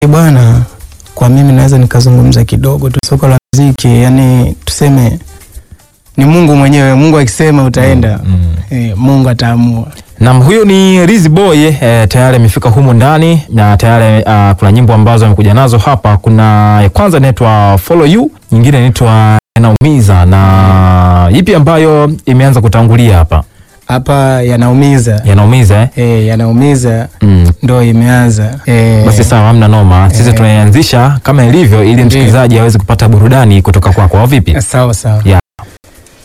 Bwana, kwa mimi naweza nikazungumza kidogo tu soko la muziki, yani tuseme ni Mungu mwenyewe. Mungu akisema utaenda, Mm. eh, Mungu ataamua. Nam, huyu ni Rizzy Boy eh, tayari amefika humu ndani na tayari ah, kuna nyimbo ambazo amekuja nazo hapa. Kuna ya kwanza inaitwa Follow You, nyingine inaitwa Yanaumiza, na ipi ambayo imeanza kutangulia hapa? Hapa yanaumiza Yanaumiza eh? eh, yanaumiza Mm. ndo imeanza eh, Basi sawa, hamna noma. Sisi Eh. tunaianzisha kama ilivyo, ili msikilizaji aweze kupata burudani kutoka kwako, au vipi? sawa sawa. Ya,